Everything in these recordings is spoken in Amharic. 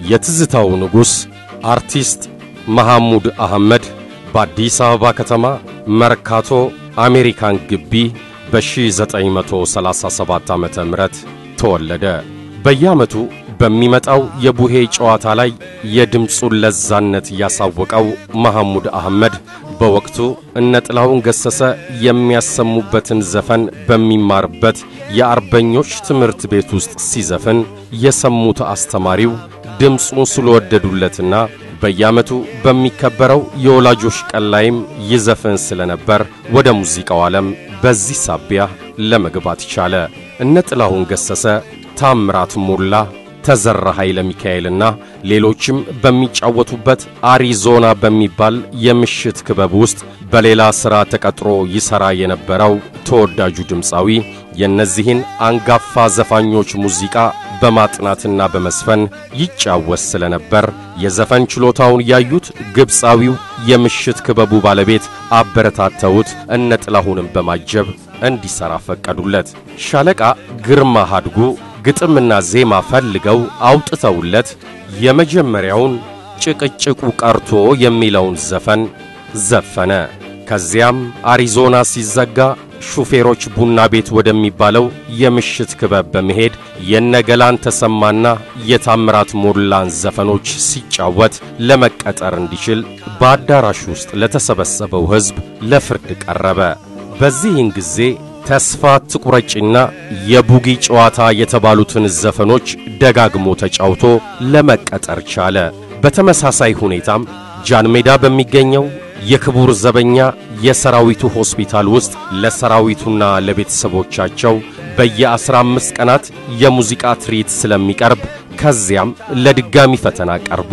የትዝታው ንጉሥ አርቲስት መሐሙድ አህመድ በአዲስ አበባ ከተማ መርካቶ አሜሪካን ግቢ በ1937 ዓ ም ተወለደ። በየዓመቱ በሚመጣው የቡሄ ጨዋታ ላይ የድምፁን ለዛነት ያሳወቀው መሐሙድ አህመድ በወቅቱ እነ ጥላሁን ገሰሰ የሚያሰሙበትን ዘፈን በሚማርበት የአርበኞች ትምህርት ቤት ውስጥ ሲዘፍን የሰሙት አስተማሪው ድምፁን ስለወደዱለትና በየዓመቱ በሚከበረው የወላጆች ቀን ላይም ይዘፍን ስለነበር ወደ ሙዚቃው ዓለም በዚህ ሳቢያ ለመግባት ቻለ። እነ ጥላሁን ገሰሰ፣ ታምራት ሞላ፣ ተዘራ ኃይለ ሚካኤልና ሌሎችም በሚጫወቱበት አሪዞና በሚባል የምሽት ክበብ ውስጥ በሌላ ሥራ ተቀጥሮ ይሠራ የነበረው ተወዳጁ ድምፃዊ የእነዚህን አንጋፋ ዘፋኞች ሙዚቃ በማጥናትና በመስፈን ይጫወት ስለነበር የዘፈን ችሎታውን ያዩት ግብፃዊው የምሽት ክበቡ ባለቤት አበረታተውት እነ ጥላሁንም በማጀብ እንዲሠራ ፈቀዱለት። ሻለቃ ግርማ ሃድጉ ግጥምና ዜማ ፈልገው አውጥተውለት የመጀመሪያውን ጭቅጭቁ ቀርቶ የሚለውን ዘፈን ዘፈነ። ከዚያም አሪዞና ሲዘጋ ሹፌሮች ቡና ቤት ወደሚባለው የምሽት ክበብ በመሄድ የነገላን ተሰማና የታምራት ሞላን ዘፈኖች ሲጫወት ለመቀጠር እንዲችል በአዳራሽ ውስጥ ለተሰበሰበው ሕዝብ ለፍርድ ቀረበ። በዚህን ጊዜ ተስፋ ትቁረጭና የቡጊ ጨዋታ የተባሉትን ዘፈኖች ደጋግሞ ተጫውቶ ለመቀጠር ቻለ። በተመሳሳይ ሁኔታም ጃን ሜዳ በሚገኘው የክቡር ዘበኛ የሰራዊቱ ሆስፒታል ውስጥ ለሰራዊቱና ለቤተሰቦቻቸው በየአስራ አምስት ቀናት የሙዚቃ ትርኢት ስለሚቀርብ ከዚያም ለድጋሚ ፈተና ቀርቦ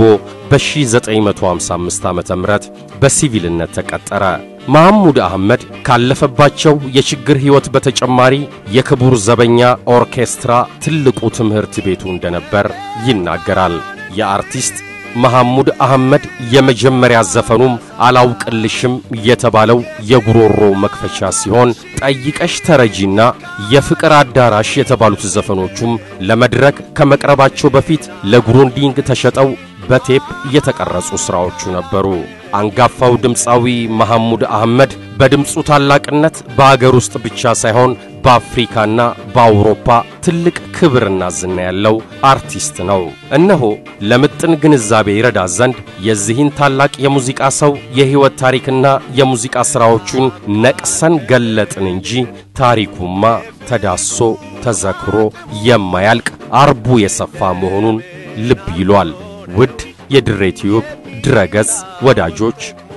በ1955 ዓ ም በሲቪልነት ተቀጠረ። መሐሙድ አህመድ ካለፈባቸው የችግር ሕይወት በተጨማሪ የክቡር ዘበኛ ኦርኬስትራ ትልቁ ትምህርት ቤቱ እንደነበር ይናገራል። የአርቲስት መሐሙድ አህመድ የመጀመሪያ ዘፈኑም አላውቅልሽም የተባለው የጉሮሮ መክፈቻ ሲሆን ጠይቀሽ ተረጂና የፍቅር አዳራሽ የተባሉት ዘፈኖቹም ለመድረክ ከመቅረባቸው በፊት ለግሩንዲንግ ተሸጠው በቴፕ የተቀረጹ ሥራዎቹ ነበሩ። አንጋፋው ድምፃዊ መሐሙድ አህመድ በድምፁ ታላቅነት በአገር ውስጥ ብቻ ሳይሆን በአፍሪካና በአውሮፓ ትልቅ ክብርና ዝና ያለው አርቲስት ነው። እነሆ ለምጥን ግንዛቤ ይረዳ ዘንድ የዚህን ታላቅ የሙዚቃ ሰው የሕይወት ታሪክና የሙዚቃ ሥራዎቹን ነቅሰን ገለጥን እንጂ ታሪኩማ ተዳሶ ተዘክሮ የማያልቅ አርቡ የሰፋ መሆኑን ልብ ይሏል። ውድ የድሬ ቲዩብ ድረገጽ ወዳጆች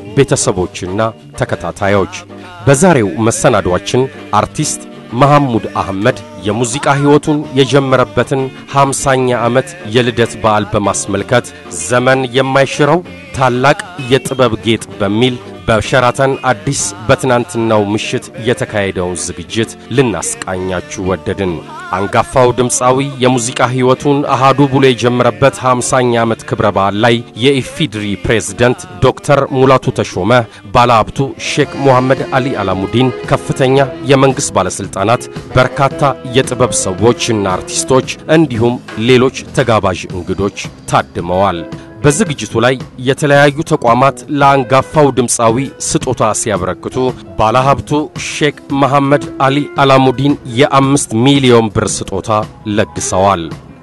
ቤተሰቦችና ተከታታዮች በዛሬው መሰናዷችን አርቲስት መሐሙድ አህመድ የሙዚቃ ሕይወቱን የጀመረበትን ሃምሳኛ ዓመት የልደት በዓል በማስመልከት ዘመን የማይሽረው ታላቅ የጥበብ ጌጥ በሚል በሸራተን አዲስ በትናንትናው ምሽት የተካሄደውን ዝግጅት ልናስቃኛችሁ ወደድን። አንጋፋው ድምፃዊ የሙዚቃ ሕይወቱን አሃዱ ብሎ የጀመረበት 50ኛ ዓመት ክብረ በዓል ላይ የኢፊድሪ ፕሬዝደንት ዶክተር ሙላቱ ተሾመ፣ ባለሀብቱ ሼክ ሙሐመድ አሊ አላሙዲን፣ ከፍተኛ የመንግሥት ባለሥልጣናት፣ በርካታ የጥበብ ሰዎችና አርቲስቶች እንዲሁም ሌሎች ተጋባዥ እንግዶች ታድመዋል። በዝግጅቱ ላይ የተለያዩ ተቋማት ለአንጋፋው ድምፃዊ ስጦታ ሲያበረክቱ ባለሀብቱ ሼክ መሐመድ አሊ አላሙዲን የአምስት ሚሊዮን ብር ስጦታ ለግሰዋል።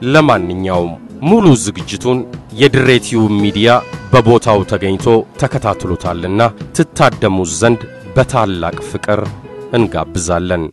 ለማንኛውም ሙሉ ዝግጅቱን የድሬቲው ሚዲያ በቦታው ተገኝቶ ተከታትሎታልና ትታደሙ ዘንድ በታላቅ ፍቅር እንጋብዛለን።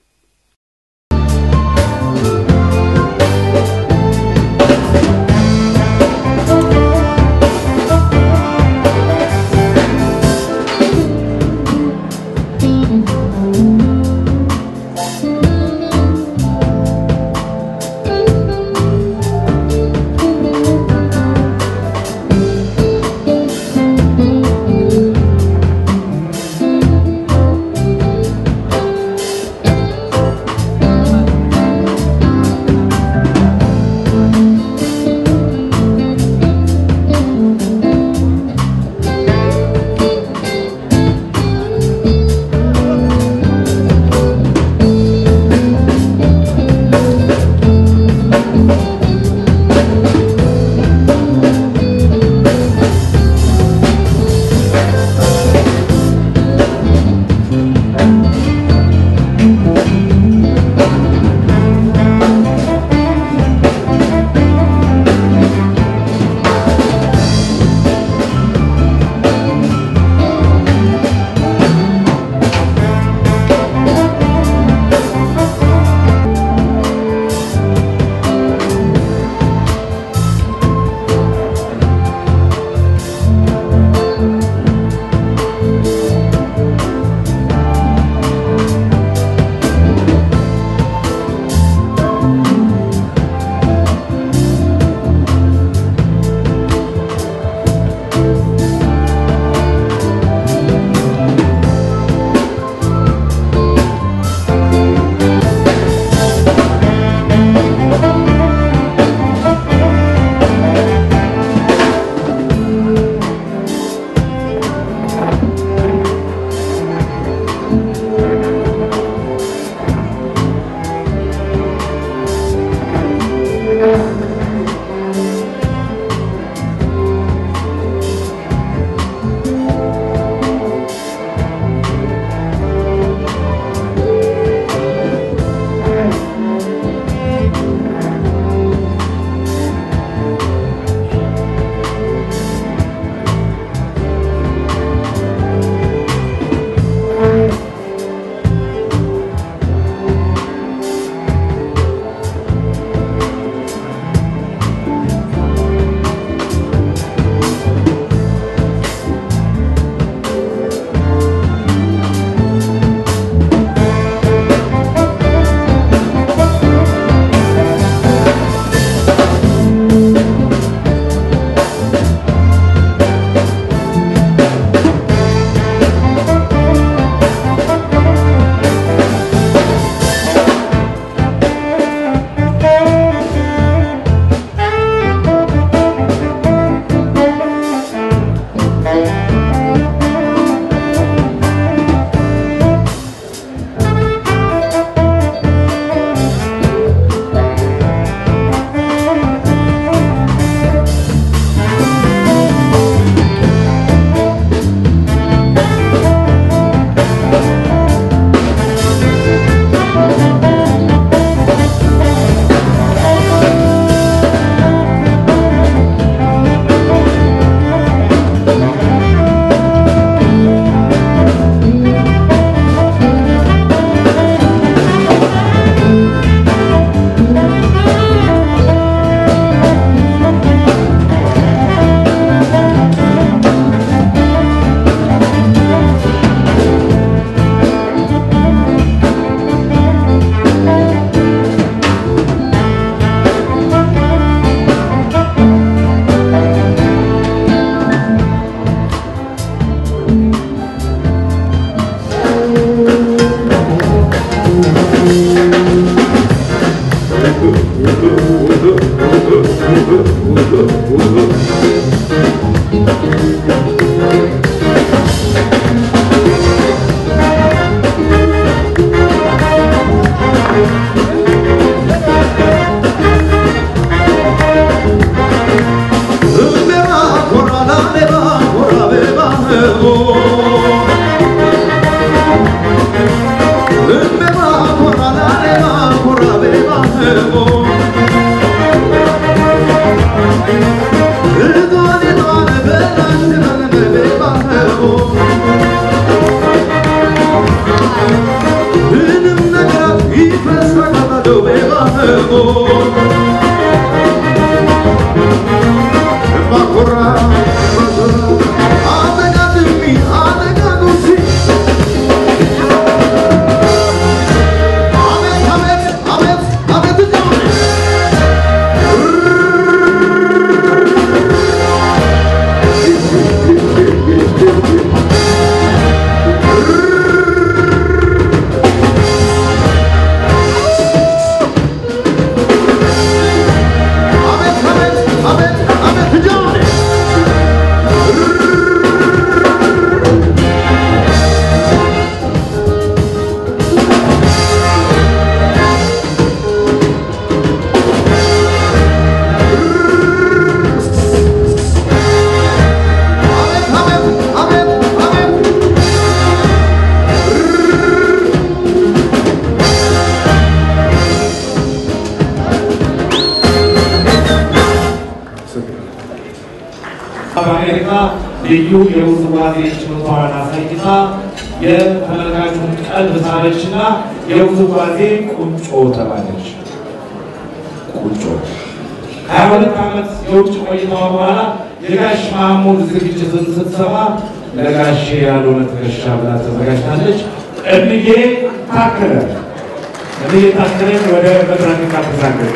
ልዩ የውዝዋዜ ችሎታዋን አሳይታ የተመልካቹን ቀልብ ሳበችና የውዝዋዜ ቁንጮ ተባለች። ቁንጮ ሀያ ሁለት ዓመት የውጭ ቆይታዋ በኋላ የጋሽ ማሙድ ዝግጅትን ስትሰማ ለጋሼ ያልሆነ ትከሻ ብላ ተዘጋጅታለች። እምዬ ታከለ እምዬ ታከለን ወደ መድረክ ታተሳገች።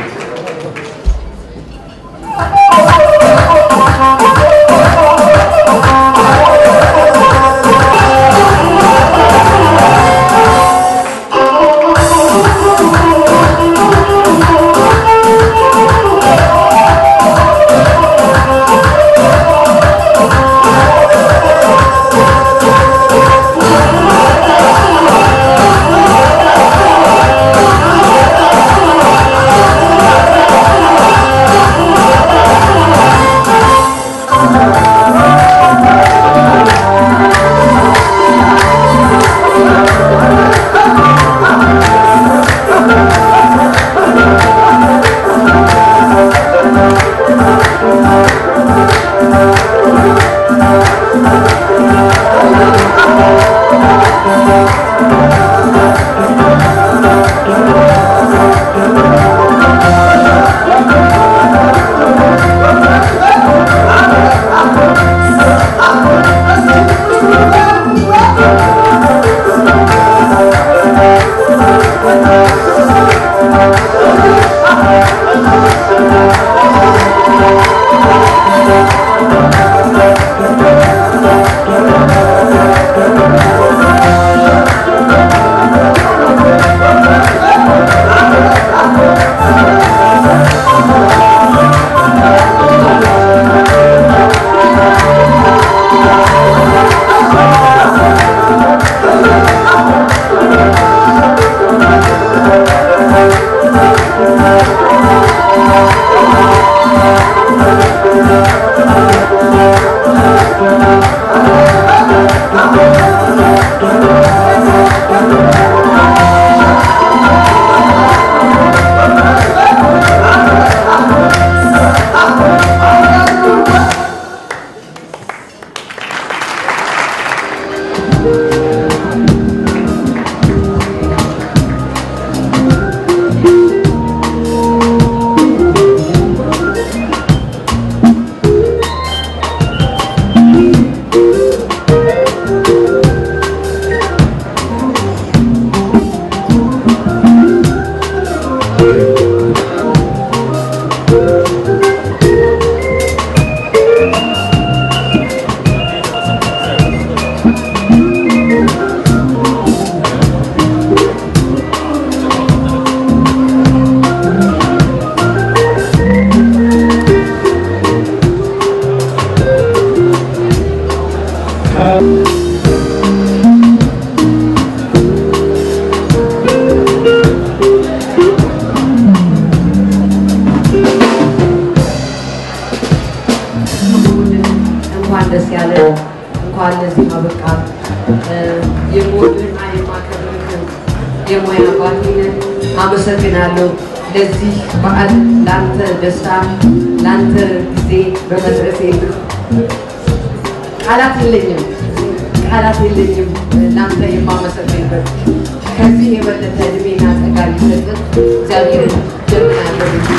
እንኳን ደስ ያለ እንኳን ለዚህ አበቃ። የምወድህና የማከብርህ የሙያ ባልነት አመሰግናለሁ። ለዚህ በዓል ለአንተ ደስታ ለአንተ ጊዜ በመድረሴ ቃላት የለኝም፣ ቃላት የለኝም ለአንተ የማመሰግንበት ከዚህ የበለጠ እድሜና ጸጋ ሊሰጥህ እግዚአብሔርን ጀምናለሁ።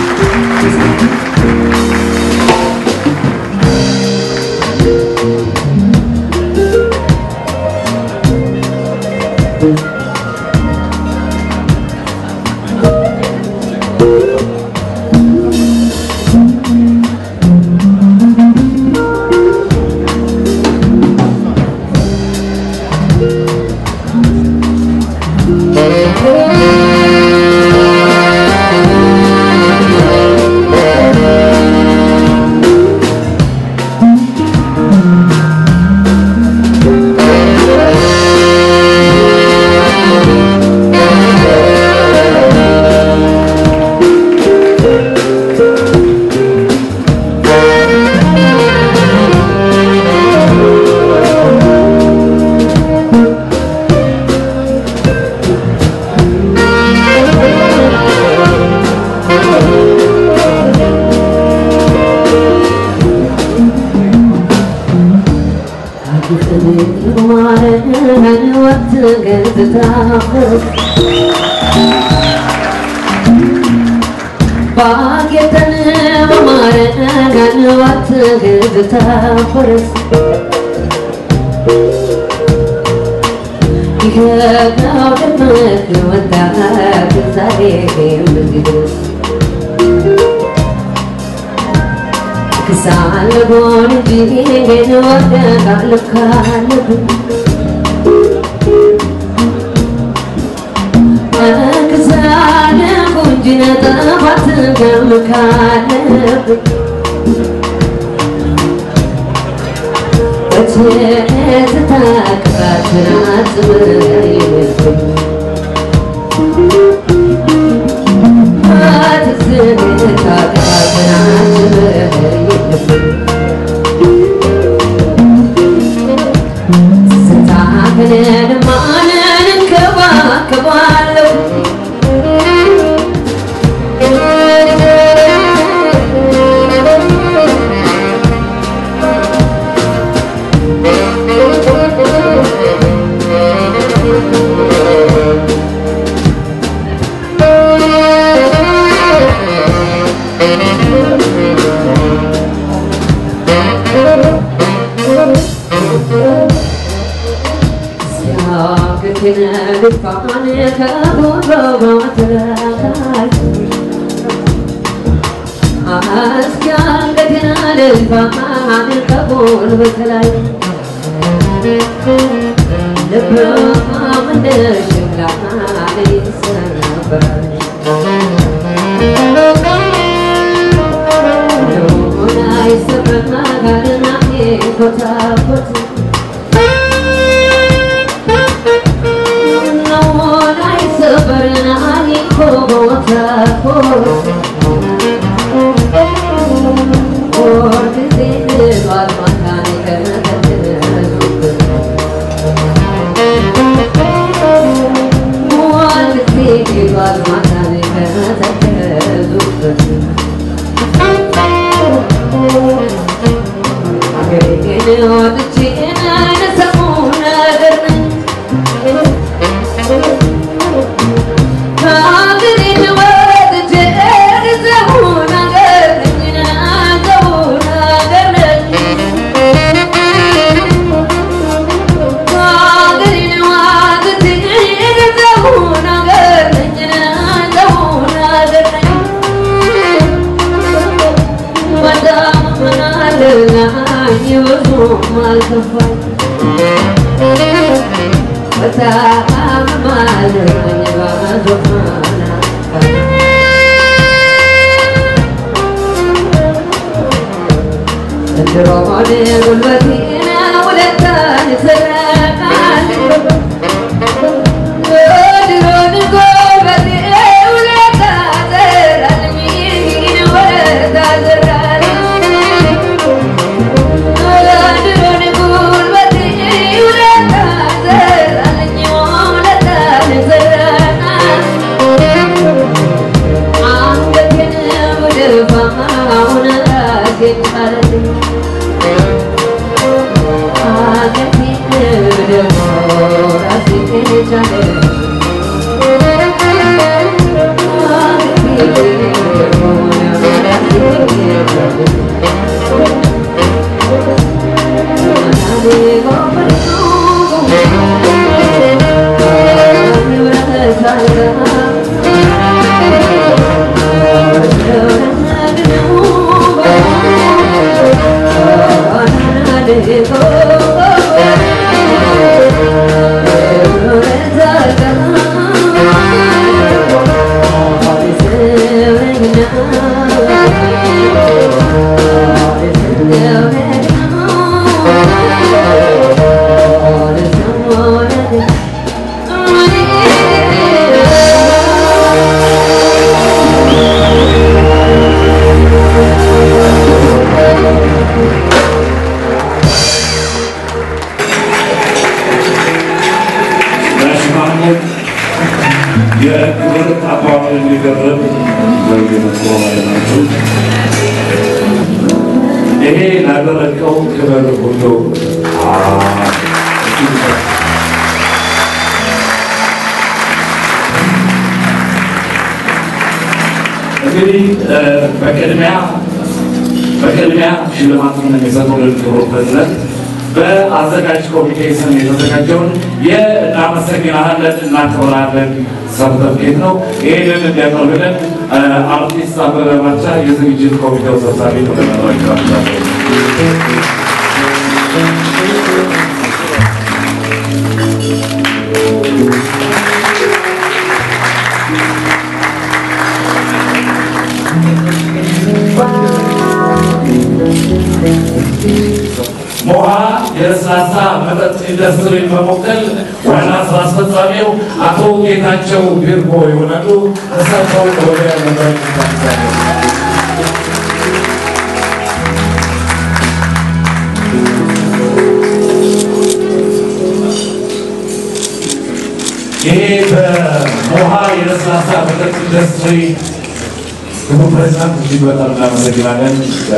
Thank ባጌተን በማረጋን ዋት ገዝታ ፈረስ ይኸው ደመቅ ወጣት ዛሬ በዚህ ድረስ ክሳለጎን እንጂ ግን ወደቃለሁ ካለብን ክሳለጎ እንጂ ነጠፋት ገም ካለብን በትዝታ ቅጣትን አጽብይብን በትዝታ ቅጣትን አጽብይብን ስታክንን ማንን እንከባከባለሁ ሲያክክን ልፋን ከቦበባትላል አስኪያንገትን ልፋን ከቦልበት ላይ ልባም እንደ ሸክላ ይሰበራል ሆና ይሰበራልና ኮታኮት ሆና ይሰበርና ኮታኮት ወር ጊዜ ልሏል ማታን ከመተትዙበት ወር ጊዜ ልሏል ማታን ከመተትዙበት አገሬን ወጥቼ ነሰሙ ነገር ነኝ ከአገሬን ወጥቼ ነሰሙ ነገር ነኝ ነሰሙ ነገር ነኝ ከአገሬን ወጥቼ ነሰሙ ነገር ነኝ ነሰሙ ነገር ነኝ ወዳምናለናኝ ብዙም አልከፋኝ በጣም ማለኝ ባዞፋና ድሮን ጉልበቴን ውለታን ሰረቃል ድሮን ጉልበቴ ውለታ ዘራልኝ ውለታ ዘራልኝ ድሮን ጉልበቴ ውለታ ዘራልኝ ውለታን ዘራልኝ አንገቴን ብደፋውን ራሴን ጣለልኝ አንገቴን ብደፋው ራሴን ቻለልኝ አንገቴን ብደፋው ራሴን ቻለልኝ በሽማግሌት የክብር አባባል የሚደረግ በየመጥሮ ላይ ናቸው። ይሄ ላደረገው ክብር ሁሉ እንግዲህ በቅድሚያ በቅድሚያ ሽልማቱን የሚሰጡልን ክቡር ፕሬዝዳንት በአዘጋጅ ኮሚቴ ስም የተዘጋጀውን የእናመሰግናለን እናከብራለን ሰርተፍኬት ነው። ይህንን እንዲያቀርብልን አርቲስት አበበ ባልቻ የዝግጅት ኮሚቴው ሰብሳቢ ነው። ሞሃ የለስላሳ መጠጥ ኢንዱስትሪን በመወከል ዋና ስራ አስፈጻሚው አቶ ጌታቸው ቢርቦ ይሆናሉ። እሳቸው ወደ መድረክ ይታዛሉ። ይሄ በሞሃ የለስላሳ መጠጥ ኢንዱስትሪ ክቡር ፕሬዚዳንት እጅግ በጣም እናመሰግናለን።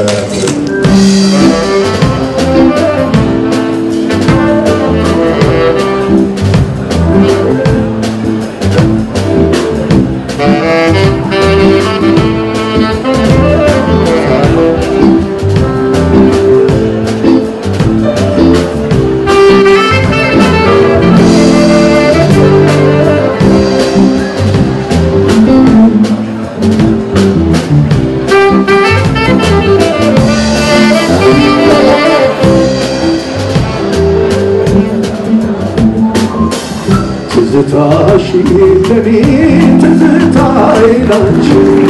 ትዝታሽ ለኔ ትዝታዬ ላንቺ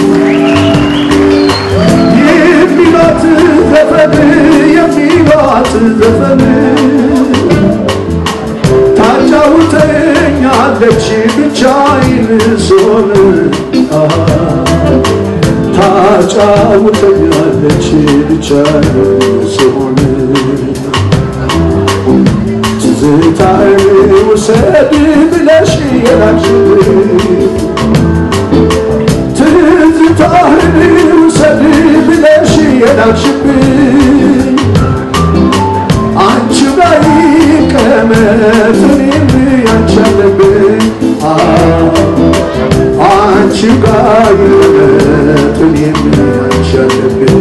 የሚሏት ዘፈን የሚሏት ዘፈን ታጫውተኛለች ብቻዬን ስሆን ታጫውተኛለች ብቻዬን ስሆን ትዝታዬ ውሰድ ብለሽ የላክሽልኝ ትዝታህን ውሰድ ብለሽ የላክሽብኝ አንቺ ላይ ቀመት እኔም ያንቺ አለብኝ አንቺ ጋር ቀመት እኔም ያንቺ አለብኝ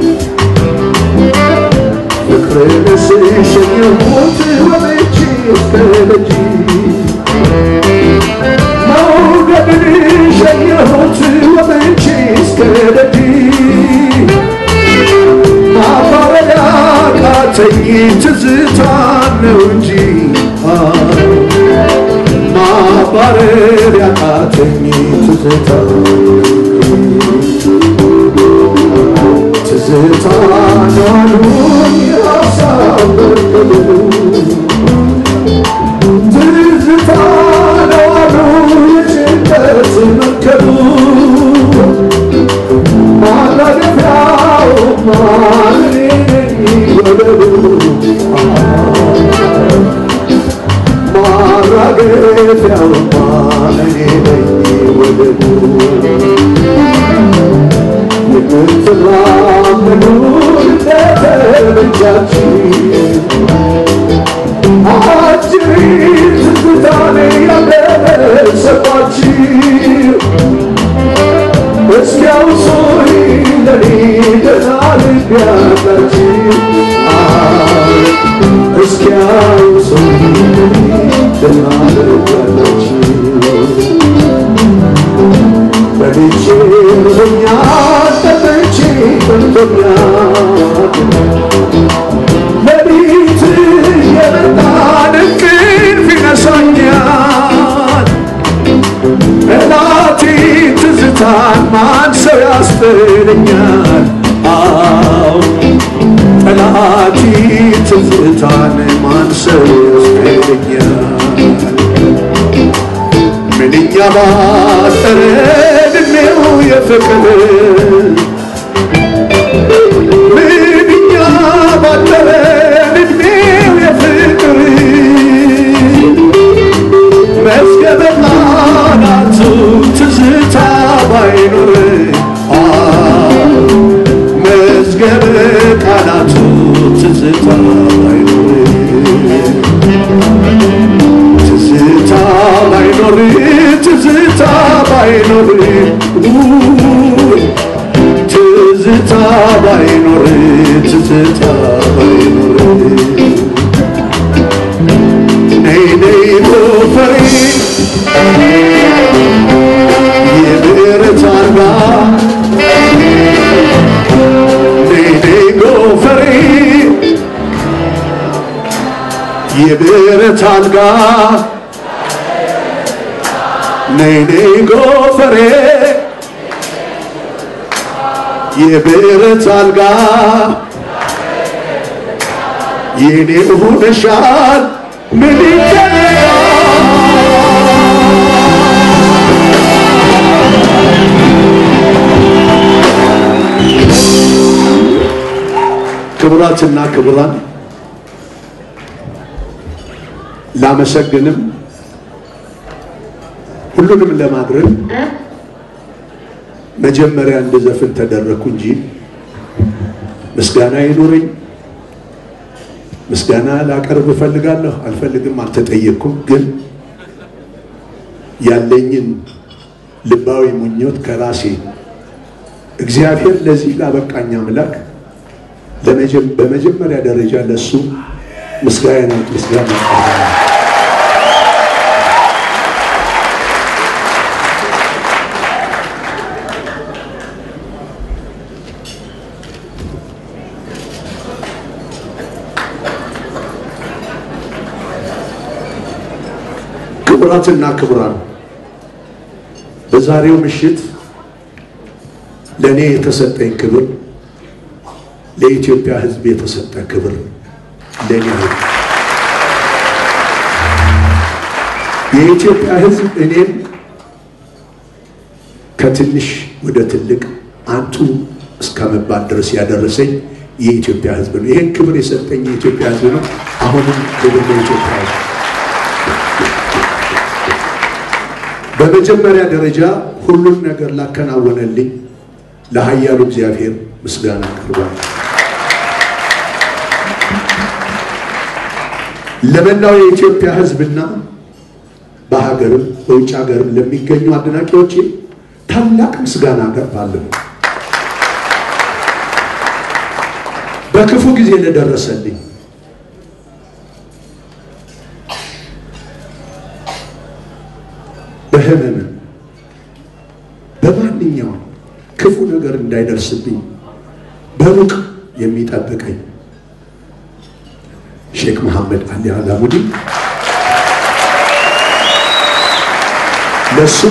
ፍቅርን ስሸኘሁት ወጥቼ እስከ ደጅ መውደድን ሸኘሁት ወጥቼ እስከ ደጅ ማባበል ያቃተኝ ትዝታ ነው እንጂ ማባረር ያቃተኝ ትዝታ ትዝታ ናሉኝ ያሳበቅሉ ትዝታ ናሉ የጭንቀት መከሩ ማራገፊያው ማን ወደዱ ማራገፊያው ማን ወደዱ የምትራመዱ እንደተበጃችሁ አጅሪት ትዝታኔ ያለሰባችሁ እስኪያውሱኝ ለኔ ገና ልብ ያላችሁ እስኪያውሱኝ ገና ልብ ያላችሁ በልቼ ርቦኛል ጠጥቼ ጠምቶኛል ሌሊት የመጣን እንቅልፍ ይነሳኛል ጠላቴ ትዝታን ማን ሰው ያስጥለኛል አዎ ጠላቴ ትዝታን ማን ሰው ያስጥለኛል ምንኛ ባጠረ እድሜው የፍቅር ምንኛ ባጠረ እድሜው የፍቅር መዝገበ ቃላቱ ትዝታ ባይኖር መዝገበ ቃላቱ ትዝታ ባይኖር ትዝታ ባይኖር ትዝታ ባይኖር ትዝታ ባይኖር ትዝታ ባይኖር ነይ ነይ ጎፈሬ የብረት አልጋ ነይ ነይ ጎፈሬ የብረት አልጋ ነይ ነይ ጎፈሬ የብረት አልጋ የኔ ሆነሻል ምን ክቡራትና ክቡራን ላመሰግንም ሁሉንም ለማድረግ መጀመሪያ እንድዘፍን ተደረግኩ እንጂ ምስጋና ይኑረኝ። ምስጋና ላቀርብ እፈልጋለሁ አልፈልግም አልተጠየቅኩም። ግን ያለኝን ልባዊ ምኞት ከራሴ እግዚአብሔር ለዚህ ላበቃኝ አምላክ በመጀመሪያ ደረጃ ለሱ ምስጋና ምስጋና አቀርባለሁ። ክቡራትና ክቡራን በዛሬው ምሽት ለእኔ የተሰጠኝ ክብር ለኢትዮጵያ ሕዝብ የተሰጠ ክብር ለእኔ ነው። የኢትዮጵያ ሕዝብ እኔን ከትንሽ ወደ ትልቅ አንቱ እስከ መባል ድረስ ያደረሰኝ የኢትዮጵያ ሕዝብ ነው። ይህን ክብር የሰጠኝ የኢትዮጵያ ሕዝብ ነው። አሁንም ክብር ለኢትዮጵያ ሕዝብ። በመጀመሪያ ደረጃ ሁሉን ነገር ላከናወነልኝ ለኃያሉ እግዚአብሔር ምስጋና አቀርባለሁ። ለመላው የኢትዮጵያ ሕዝብና በሀገርም በውጭ ሀገርም ለሚገኙ አድናቂዎቼ ታላቅ ምስጋና አቀርባለሁ። በክፉ ጊዜ ለደረሰልኝ በህመምም በማንኛውም ክፉ ነገር እንዳይደርስብኝ በሩቅ የሚጠብቀኝ ሼክ መሐመድ አሊ አላሙዲ ለሱ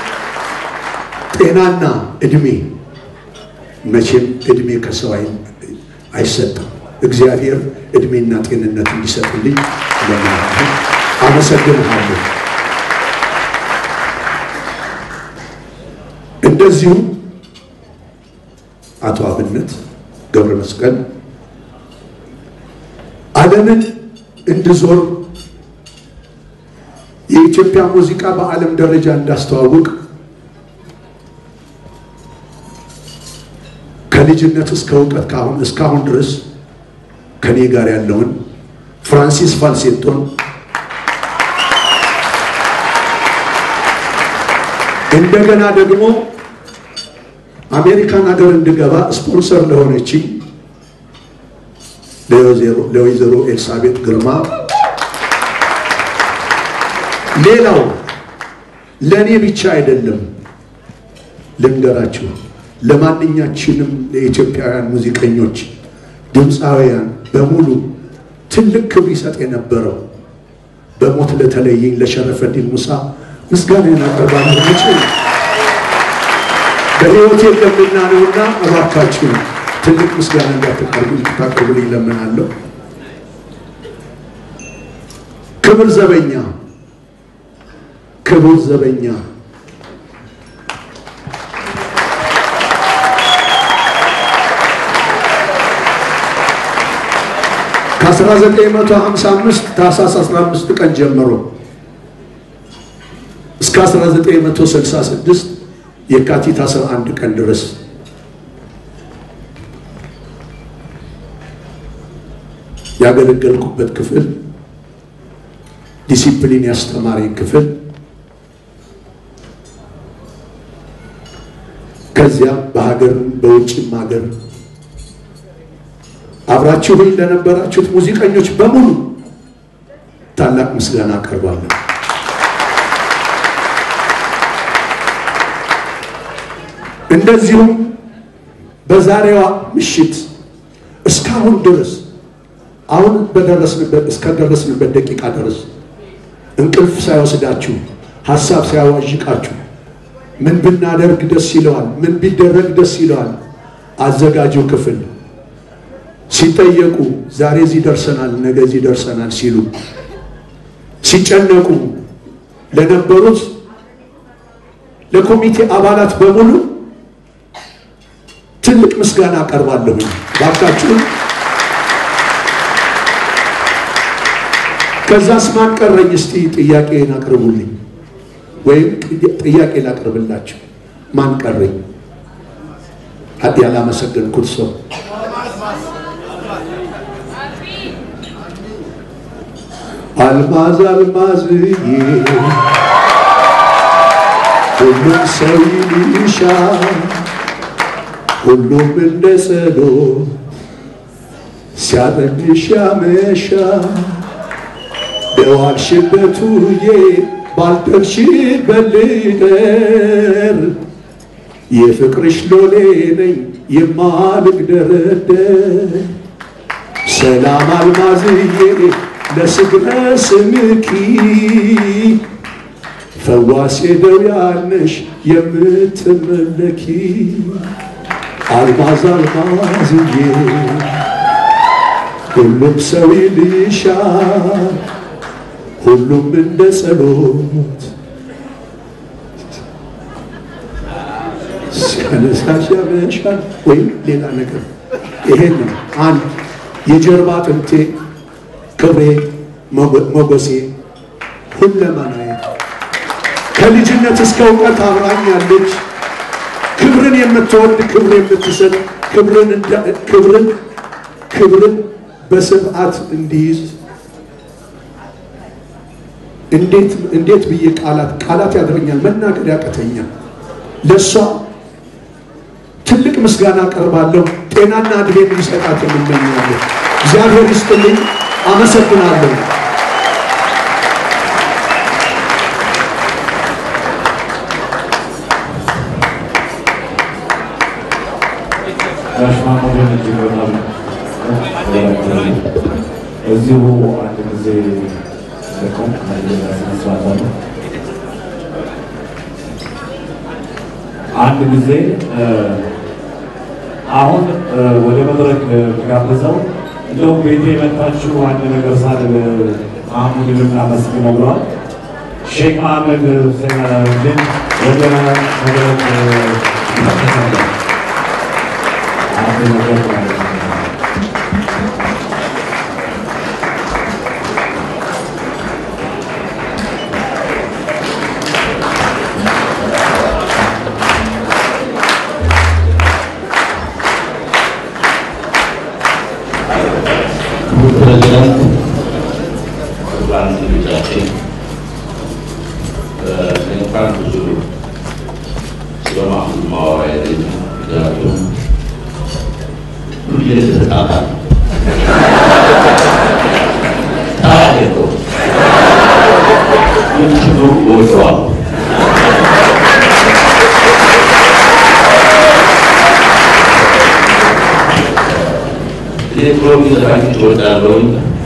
ጤናና እድሜ መቼም እድሜ ከሰው አይሰጥም። እግዚአብሔር እድሜና ጤንነት እንዲሰጥልኝ ለምናለሁ። አመሰግንሃለሁ። እንደዚሁም አቶ አብነት ገብረ መስቀል ዓለምን እንድዞር የኢትዮጵያ ሙዚቃ በዓለም ደረጃ እንዳስተዋውቅ ከልጅነት እስከ እውቀት ካሁን እስካሁን ድረስ ከኔ ጋር ያለውን ፍራንሲስ ፋልሴቶን እንደገና ደግሞ አሜሪካን ሀገር እንድገባ ስፖንሰር ለሆነችኝ ለወይዘሮ ኤልሳቤጥ ግርማ፣ ሌላው ለእኔ ብቻ አይደለም ልንገራችሁ፣ ለማንኛችንም ለኢትዮጵያውያን ሙዚቀኞች፣ ድምፃውያን በሙሉ ትልቅ ክብር ይሰጥ የነበረው በሞት ለተለየኝ ለሸረፈዲን ሙሳ ምስጋናን አቀርባለሁ። መቼ በሕይወት የለምና ነውና እባካችሁ ትልቅ ምስጋና እንዳታቀርቡልኝ ለምናለሁ። ክብር ዘበኛ ክቡር ዘበኛ ከ1955 ታኅሳስ 15 ቀን ጀምሮ እስከ 1966 የካቲት 11 ቀን ድረስ ያገለገልኩበት ክፍል ዲሲፕሊን ያስተማረኝ ክፍል ከዚያም በሀገር በውጭም ሀገር አብራችሁኝ ለነበራችሁት ሙዚቀኞች በሙሉ ታላቅ ምስጋና አቀርባለሁ። እንደዚሁም በዛሬዋ ምሽት እስካሁን ድረስ አሁን በደረስንበት እስከደረስንበት ደቂቃ ድረስ እንቅልፍ ሳይወስዳችሁ ሀሳብ ሳያዋዥቃችሁ ምን ብናደርግ ደስ ይለዋል፣ ምን ቢደረግ ደስ ይለዋል አዘጋጁ ክፍል ሲጠየቁ ዛሬ እዚህ ደርሰናል፣ ነገ እዚህ ደርሰናል ሲሉ ሲጨነቁ ለነበሩት ለኮሚቴ አባላት በሙሉ ትልቅ ምስጋና አቀርባለሁ። ባካችሁን ከዛስ ማን ቀረኝ? እስቲ ጥያቄን አቅርቡልኝ፣ ወይም ጥያቄ ላቅርብላችሁ። ማን ቀረኝ? ሀዲ ያላመሰገንኩት ሰው አልማዝ አልማዝዬ ሁሉም ሰው ይልሻል፣ ሁሉም እንደ ጸሎት ሲያጠግሽ ያመሻል። በዋልሽበት ውዬ ባልደርሽበት ልደር የፍቅርሽ ሎሌ ነኝ የማልግደረደር ሰላም አልማዝዬ ለስግረ ስምኪ ፈዋሴ ደውያነሽ የምትመለኪ አልማዝ አልማዝዬ ሁሉም ሰው ይልሻል ሁሉም እንደ ጸሎት ሲያነሳሽ ያመሻል ወይም ሌላ ነገር ይሄን አንድ የጀርባ አጥንቴ ክብሬ ሞገሴ ሁለመናዬ ከልጅነት እስከ እውቀት አብራኛለች። ክብርን የምትወድ ክብር የምትሰጥ ክብርን ክብርን ክብርን በስርዓት እንዲይዝ እንዴት እንዴት ብዬ ቃላት ቃላት ያድረኛል መናገር ያቀተኛል። ለእሷ ትልቅ ምስጋና አቀርባለሁ። ጤናና እድሜ እንዲሰጣት የምመኛለሁ። እግዚአብሔር ይስጥልኝ። አመሰግናለሁ። ጋሽ ማሙድን እጅግ በጣም እዚሁ አንድ ጊዜ ደቆም መስራት አንድ ጊዜ አሁን ወደ መድረክ ጋብዘው እንደውም ቤቴ የመጣችሁ አንድ ነገር ሳል ማህሙድን እናመስግነው ብለዋል። ሼክ መሐመድ ሁሴን ወደ መድረክ ይመለሳሉ። አንድ ነገር ማለት ነው። ክቡር ፕሬዚዳንት፣ ክቡራን እንግዶቻችን፣ እንኳን ብዙ ስለ ማህሙድ ማወራ የለኝም። ምክንያቱም ሁሌ ተጣጣ ታሪክ የለውም። ግን ችግሩ እወደዋለሁ። እኔ ጥሩ ዘፋኞች እወዳለሁኝ።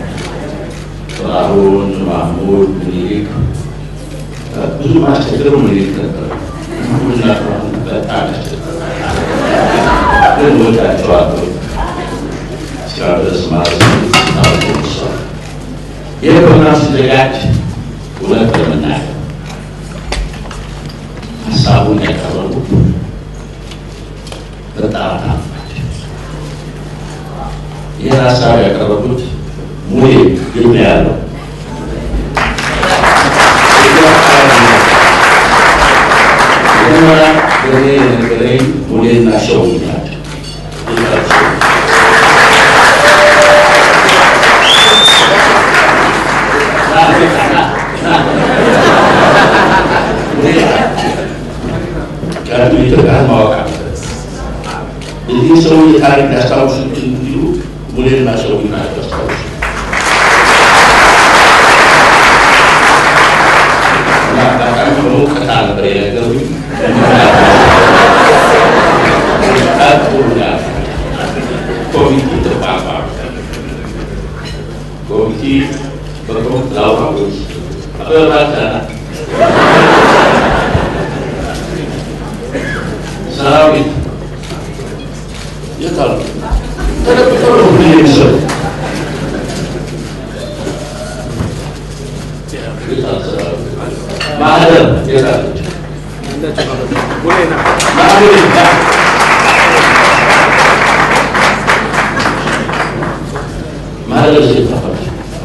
ጥላሁን፣ ማህሙድ፣ ምኒልክ ብዙ ማስቸግረው ምኒልክ ነበር። ማህሙድና ጥላሁን በጣም ያስቸግረው ግን እወዳቸዋለሁ። እስካሁን ድረስ ማለት ነው። ይህ ፕሮግራም ሲዘጋጅ እውነት ለመናገር ሀሳቡን ያቀረቡት በጣም ናቸው። ይህን ሀሳብ ያቀረቡት ሙሌ ግብ ነው ያለው መጀመሪያ በእኔ የነገረኝ ሙሌና ሸው ናቸው። ቀድሞ ኢትዮጵያን ማወቅ አለበት። ሰውዬ ታሪክ ያስታውሱ እንዲሉ ሙሌና ሰው ታሪክ ያስታውሱ እና አጋጣሚ ሆኖ ቀጣ ነበር የነገሩኝ ኮሚቴ ተቋቋመ። ኮሚቴ በኮሚቴ ላውራ ወይስ አበባ ናት ሰራዊት የት አሉ? ተደብቀው ነው ሁሌ የሚሰሩ። የት አለ ሰራዊት? ማህደር የት አለች? ማህደር ያ ማህደር ሴት ጠፋች።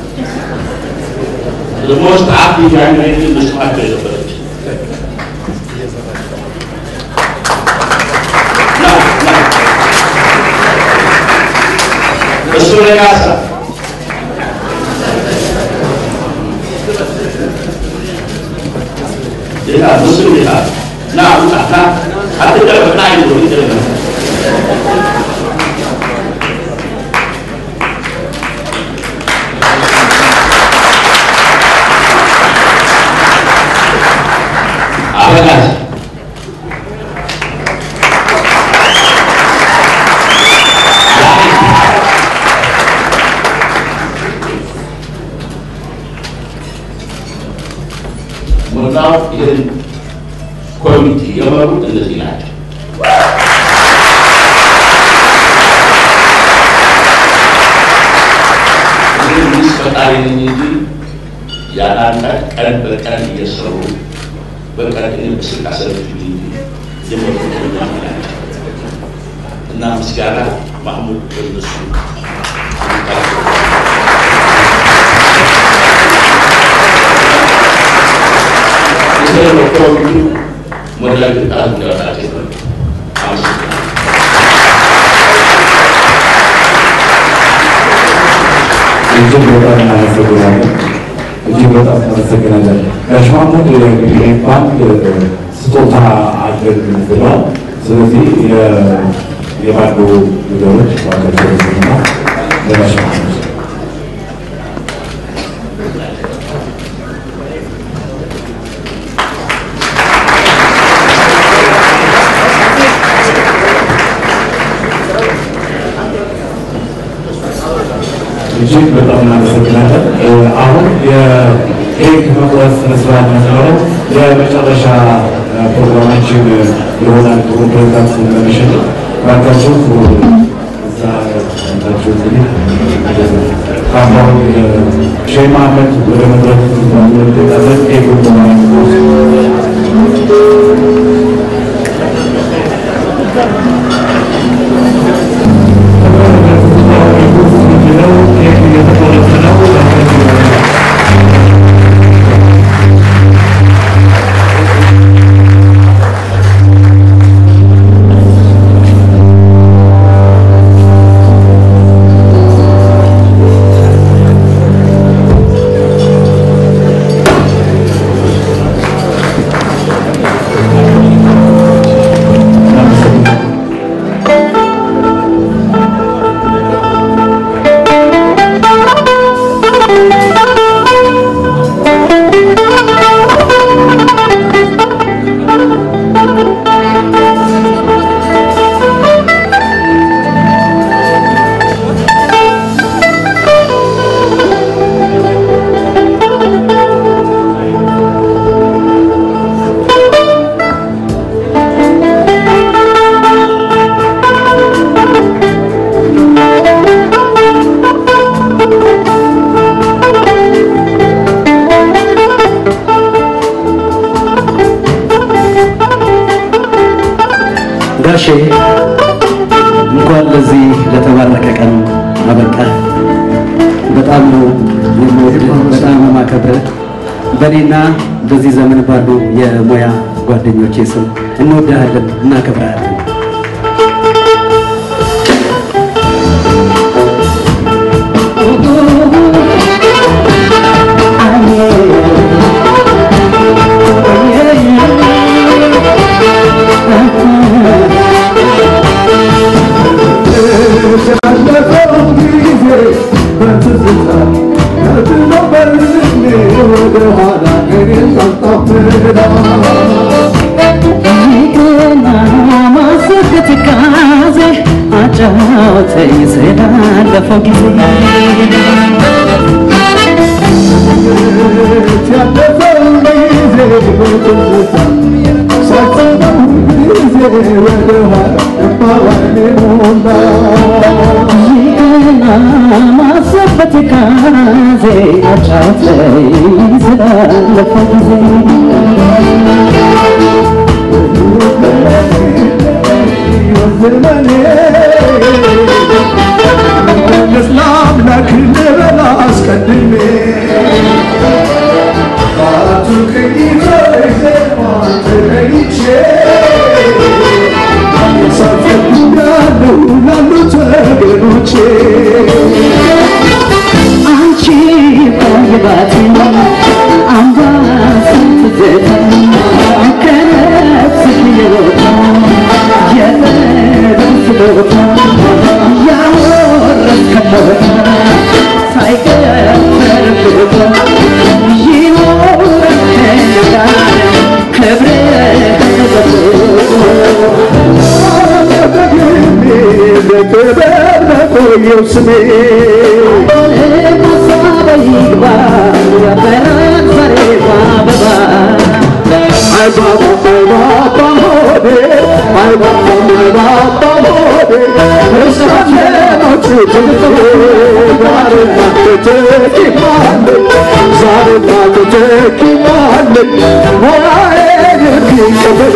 The most active young lady in the smart የነበረች እሱ ነጋሳ ጌታ እሱ ጌታ ና ውጣ ና አትደረግ ና ይዞ ይደረግ አበጋዝ ሞላው ይህን ኮሚቴ የመሩት እነዚህ ናቸው። እኔ ሚኒስ ፈጣሪ ነኝ እንጂ ያላንዳች ቀን በቀን እየሰሩ በቀን እኔ በስልክ አሰረችኝ እንጂ የመሩት እነዚህ ናቸው እና ምስጋና ማህሙድ በእነሱ የተለየ ኮሚቴ ሞላ ግጣት እንዲያወጣቸው ነው። አመሰግናለሁ። እጅግ በጣም እናመሰግናለን። እጅግ በጣም እናመሰግናለን። ጋሽ ማሙድ እንግዲህ ባንድ ስጦታ አለን ብለዋል። ስለዚህ የ- የባንዱ ልጆች ባላቸው ስና ለጋሽ ማሙድ እጅግ በጣም እናመሰግናለን። አሁን የኬክ መቁረስ ስነስርዓት ነበረው። የመጨረሻ ፕሮግራማችን ይሆናል። ጥሩ ፕሬዚዳንት ስለሚሸጥ ባካችሁ እዛ ታችሁ እንግዲህ ካሁን ሼህ መሐመድ ወደ መድረክ ጣለን ኬክ ጋሼ እንኳን ለዚህ ለተባረከ ቀን አበቃ። በጣም ነው የምወድህ፣ በጣም ነው የማከብርህ። በእኔና በዚህ ዘመን ባሉ የሙያ ጓደኞቼ ስም እንወድሃለን፣ እናከብርሃለን። Yeah. ወደ ኋላ እኔን ሳጣምራ ይቅና ማሰከት ካዜ አጫውተኝ ስላለፈው ጊዜ ያለፈው ጊዜ በትዝታ ሳስበው ጊዜ ወደ ኋላ እማባይኔ ሞላ ይቅና ማሰከት ካዜ አጫውተኝ ስላለፈው ጊዜ ዘመኔ መለስ ለአምላክ ልበል አስቀድሜ አራቱ ቅኝቶች ዜማን ተገኝቼ ሳልፈልጋለሁ ላሉት ወገኖቼ አንቺ ቆይባት አምባሰል ትዝታ ከነፍስሽ የወጣ የፍቅር ስጦታ ያወረስከበት ሳይቀር ተረፍቶ ይኖር ከእኛ ጋር ክብርህ ተጠብቆ ደግሜ ለክብር ለቆየው ስሜ አይ ባባ አይ ባባ ሆዴ አይ ባባ አይ ባባ ሆዴ እስካለኖቹ ትምህርት ዛሬ ማተተኪማለ ዛሬ ማተተኪማለ ሞራዬ የሚቀበል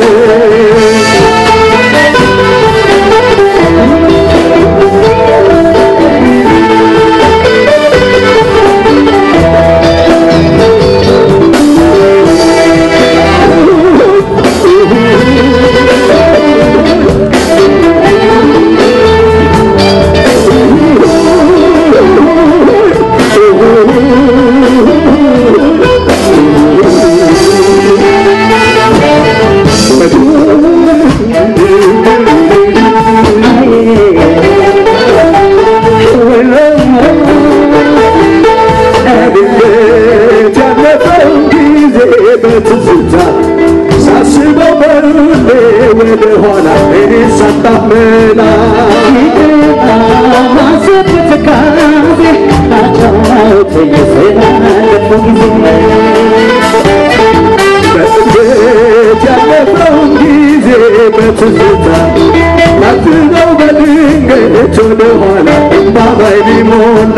ድንገት ያለፈው ጊዜ በትዝታ ሳስበው በሁሌ ወደ ኋላ እኔ ሳታመላ በድንገት ያለፈው ጊዜ በትዝታ ላትነው በድንገት ወደ ኋላ እምባባይ ሊሞላ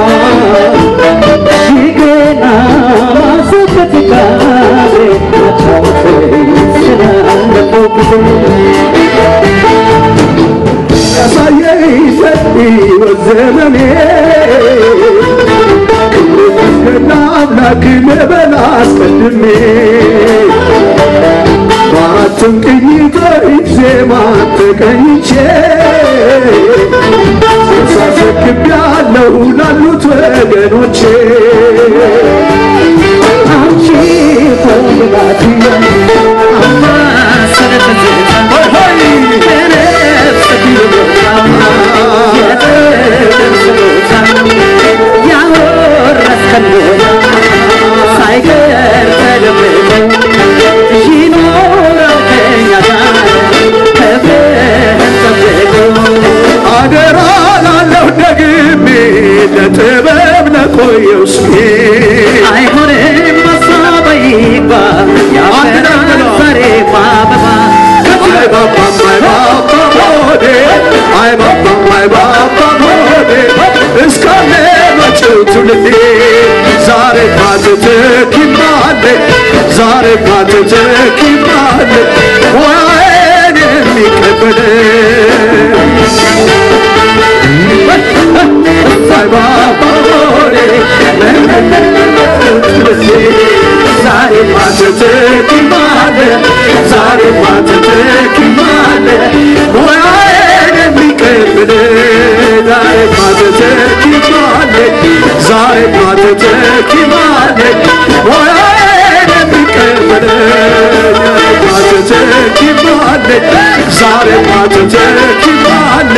ያሳየኝ ሰፊ ወዘመኔ ክብርና አምላክ ልበል አስቀድሜ በአራቱም ቅኝቶች ዜማ ተቀኝቼ ሳሰክቤያለሁ ላሉት ወገኖቼ አንቺ ፈልጋት ሳይቀር ተደብቆ ይኖራል ከእኛ ጋር ክብርህን ጠብቆ አደራ ላለሁ ደግሜ ለጥበብ ለቆየው ስሜ አይሆንም ሀሳብ ይግባ ያፈራል ዛሬ በአበባ አይ ባባም አይ ባባ ሆዴ አይ ባባም አይ ባባ ሆዴ እስካለ መጪው ትውልዴ ዛሬ ማትተኪማለ ዛሬ ማትተኪማለ ሙያዬን የሚቀበል አይ ባባ ሆዴ ዛሬ ማትተኪማለ ዛሬ ማትተኪማለ ሙያዬን የሚቀበል ዛሬ ማትተኪማለ ዛሬ ማትተኪማለ ሙያዬን የሚቀበል ማትተኪማለ ዛሬ ማትተኪማለ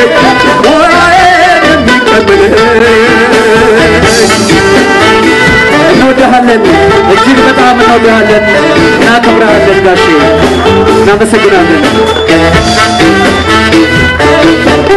ሙያዬን የሚቀበል እንወድሃለን እንወድሃለን፣ እጅግ በጣም እንወድሃለን፣ እናከብረሃለን ጋሼ፣ እናመሰግናለን።